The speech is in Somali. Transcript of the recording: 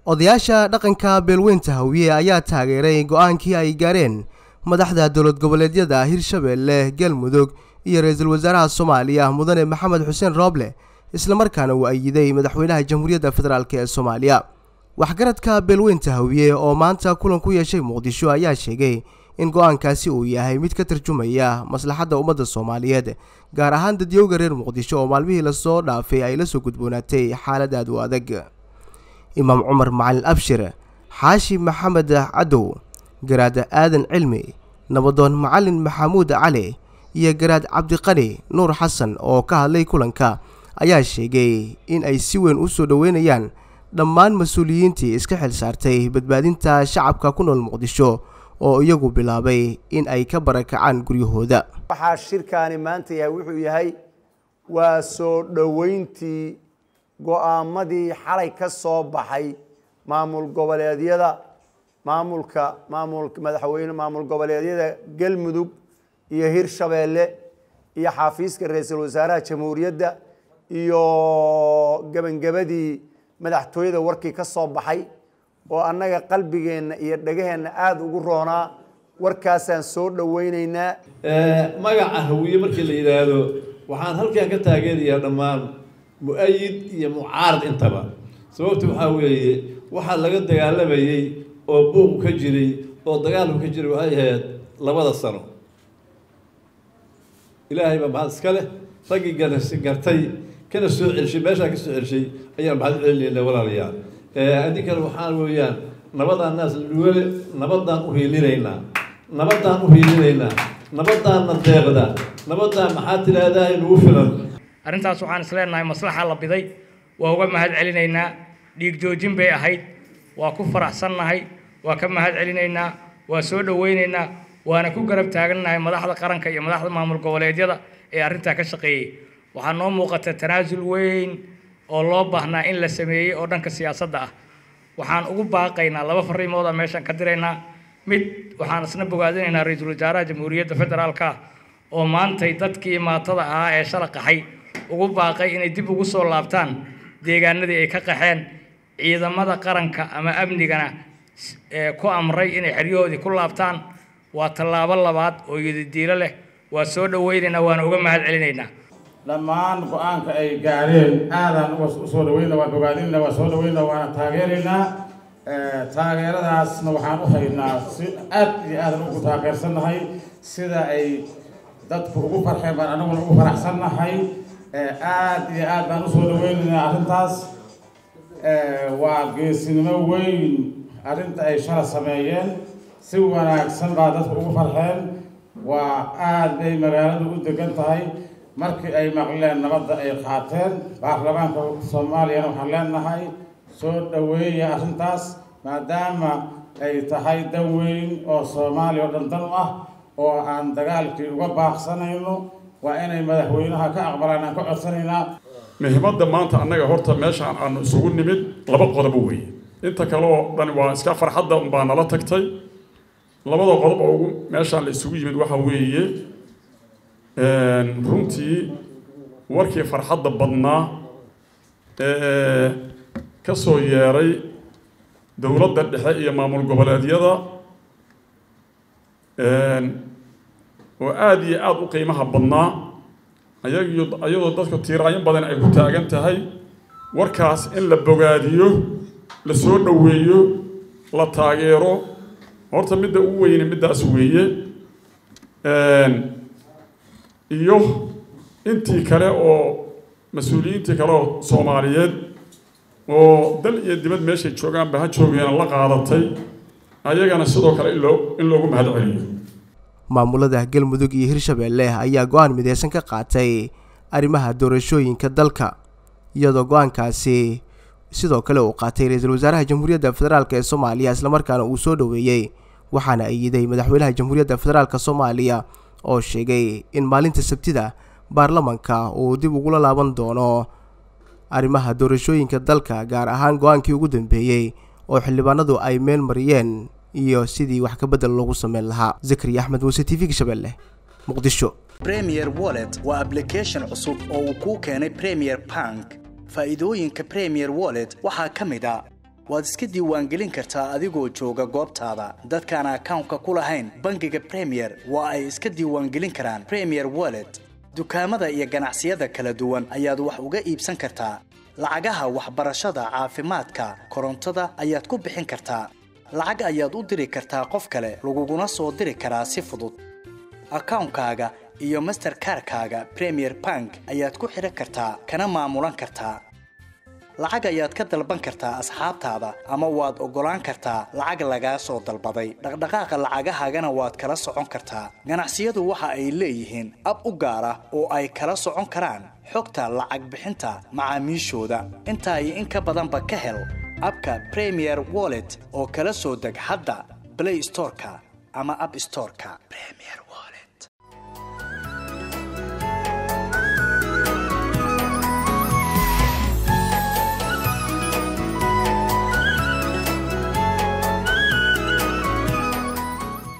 odayaasha dhaqanka beelweynta hawiye ayaa taageeray go-aankii ay gaareen madaxda dowlad goboleedyada hirshabeelle galmudug iyo ra-iisul wasaaraha soomaaliya mudane maxamed xuseen rooble islamarkaana uu ayiday madaxweynaha jamhuuriyadda federaalk ee soomaaliya waxgaradka beelweynta hawiye oo maanta kulan ku yeeshay muqdisho ayaa sheegay in go-aankaasi uu yahay mid ka tarjumaya maslaxadda ummadda soomaaliyeed gaar ahaan dadyowga reer muqdisho oo maalmihii lasoo dhaafay ay la soo gudboonaatay xaalad aad u adag imaam cumar macalin abshir xaashi maxamed cadow garaad aadan cilmi nabadoon macalin maxamuud cali iyo garaad cabdiqani nuur xasan oo ka hadlay kulanka ayaa sheegay in ay si weyn u soo dhoweynayaan dhammaan mas-uuliyiintii iska xil saartay badbaadinta shacabka ku nool muqdisho oo iyagu bilaabay in ay ka barakacaan guryahooda waxaa shirkaani maanta yahay wuxuu yahay waa soo dhoweyntii go-aamadii xalay ka soo baxay maamul goboleedyada maamulka maamul madaxweyne maamul goboleedyada galmudug iyo hirshabeelle iyo xafiiska ra-iisul wasaaraha jamhuuriyadda iyo gebangabadii madaxtooyada warkii ka soo baxay oo annaga qalbigeenna iyo dhegaheenna aada ugu roonaa warkaasaan soo dhoweyneynaa magaca hawiye markii la yidhaahdo waxaan halkan ka taageerayaa dhammaan mu-ayid iyo mucaarad intaba sababta waxaa weeye waxaa laga dagaalamayey oo buuq ka jiray oo dagaalku ka jiray waxay ahayd labada sano ilaahay baa mahad iska leh raggii gartay kana soo celshay meeshaa ka soo celshay ayaan mahad celinayna walaalayaal adinkana waxaa weeyaan nabadaan naas luwale nabadaan u hiilinaynaa nabadaan u hiilinaynaa nabadaanna deeqda nabadaan maxaa tidhaahdaa inugu filan arrintaas waxaan isleenahay maslaxa la biday waa uga mahad celinaynaa dhiig joojin bay ahayd waa ku faraxsannahay waa ka mahad celinaynaa waa soo dhoweynaynaa waana ku garab taagannahay madaxda qaranka iyo madaxda maamul goboleedyada ee arrintaa ka shaqeeyey waxaa noo muuqata tanaasul weyn oo loo baahnaa in la sameeyey oo dhanka siyaasadda ah waxaan ugu baaqaynaa laba fariimooda meeshaan ka diraynaa mid waxaan isna bogaadinaynaa ra-iisul wasaaraha jamhuuriyadda federaalka oo maantay dadkii maatada ahaa ee shala qaxay ugu baaqay inay dib ugu soo laabtaan deegaanadii ay ka qaxeen ciidamada qaranka ama amnigana ku amray inay xeryahoodii ku laabtaan waa tallaabo labaad oo yadidiilo leh waa soo dhoweynaynaa waana uga mahad celinaynaa dhammaan go-aanka ay gaareen aadaan usoo dhaweyna waa bogaadinna waa soo dhaweyna waana taageeraynaa taageeradaasna waxaan u haynaa si aad iyo aadan ugu taageersannahay sida ay dadku ugu farxeen baan anaguna ugu faraxsannahay aad iyo aad baan usoo dhaweynaynaa arrintaas waa geesinimo weyn arrinta ay shala sameeyeen si wanaagsan baa dadku ugu farxeen waa aad bay magaaladu u degan tahay markii ay maqleen nabadda ay qaateen baarlamaanka soomaaliyana waxaan leenahay soo dhoweeya arrintaas maadaama ay tahay dan weyn oo soomaaliya oo dhan dan u ah oo aan dagaalkii uga baaqsanayno waa inay madaxweynaha ka aqbalaan aan ka codsanaynaa muhiimadda maanta annaga horta meeshaan aanu isugu nimid laba qodobo weeye inta kale oo dhan waa iska farxadda unbaa nala tagtay labada qodob oo ugu meeshaan la isugu yimid waxa weeye runtii warkii farxadda badnaa ee ka soo yeeray dowladda dhexe iyo maamul goboleedyada oo aada iyo aada u qiimaha badnaa ayagiyo ayadoo dadku tiiraayin badan ay ku taagan tahay warkaas in la bogaadiyo la soo dhoweeyo la taageero horta midda ugu weyne middaas weeye iyo intii kale oo mas-uuliyiintii kale oo soomaaliyeed oo dal iyo dibad meeshay joogaanba ha joogeena la qaadatay ayagana sidoo kale in loo in loogu mahad celiyo maamulada galmudug iyo hirshabeelle ayaa go-aan mideysan ka qaatay arrimaha doorashooyinka dalka iyadoo go-aankaasi sidoo kale uu qaatay ra-iisul wasaaraha jamhuuriyadda federaalk ee soomaaliya islamarkaana uu soo dhoweeyey waxaana ayiday madaxweynaha jamhuuriyadda federaalk soomaaliya oo sheegay in maalinta sabtida baarlamanka uu dib ugula laaban doono arrimaha doorashooyinka dalka gaar ahaan go-aankii ugu dambeeyey oo xildhibaanadu ay meel mariyeen iyo sidii wax ka bedel loogu sameyn lahaa zakariya axmed muuse t v gashabelle muqdisho premier wallet waa application cusub oo uu kuu keenay premier bank faa'iidooyinka premier wallet waxaa ka mid a waad iska diiwaangelin kartaa adigoo jooga goobtaada dadkaan akawnka ku lahayn bangiga premier waa ay iska diiwaangelin karaan premier wallet dukaamada iyo ganacsiyada kala duwan ayaad wax uga iibsan kartaa lacagaha waxbarashada caafimaadka korontada ayaad ku bixin kartaa lacag ayaad u diri kartaa qof kale laguguna soo diri karaa si fudud akawnkaaga iyo masterkarkaaga premier bank ayaad ku xidhan kartaa kana maamulan kartaa lacag ayaad ka dalban kartaa asxaabtaada ama waad oggolaan kartaa lacag lagaa soo dalbaday dhaqdhaqaaqa lacagahaagana waad kala socon kartaa ganacsiyadu waxa ay leeyihiin ab u gaar ah oo ay kala socon karaan xogta lacag bixinta macaamiishooda intaa iyo in ka badanba ka hel abka premier wallet oo kala soo deg hadda blay storeka ama ab storeka